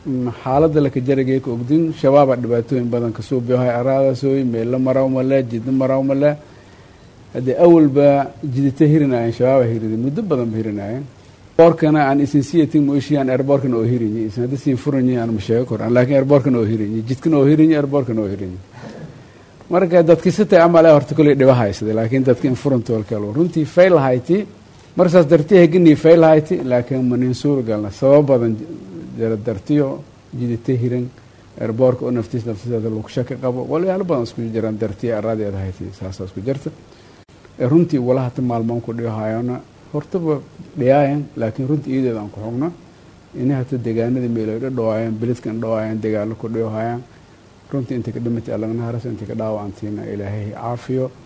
xaaladda laka jarageeka ogdin shabaabaa dhibaatooyin badan kasoo biohay araadasooy meella maraw male jidna maraw male haddee awalba jidita hirinaayeen shabaaba hirida muddo badan ba hirinaayeen boorkana aan isinsiyatin moishiyan airborkana oo hirinyi isin hadda siin furanyi aan masheego koran laakiin airborkana oo hirinyi jidkana oo hirinyi airborkana oo hirinyi marka dadki sitay amale horta koley dhiba haysada laakiin dadki in furantolkalo runtii fail hayti marsaas dartiya heganii fail hayti laakiin manin suura galna sabab badan jara dartiyo jidita hiran airborka oo naftiis naftiseeda lagu shaki qabo walyaalo badan isku jiraan dartiya araadeeda hayti saasaa isku jirta runtii walahata maalmoon ku dhihayona hortaba dhiyaayan laakiin runtii iyadeeda aan ku xogno inay hata degaanada meelo dhadhawaayaan beledkan dhawaayaan dagaalo ku dhihayaan runtii inta ka dhimatay allagna haras inta ka dhaawacantiina ilaahay caafiyo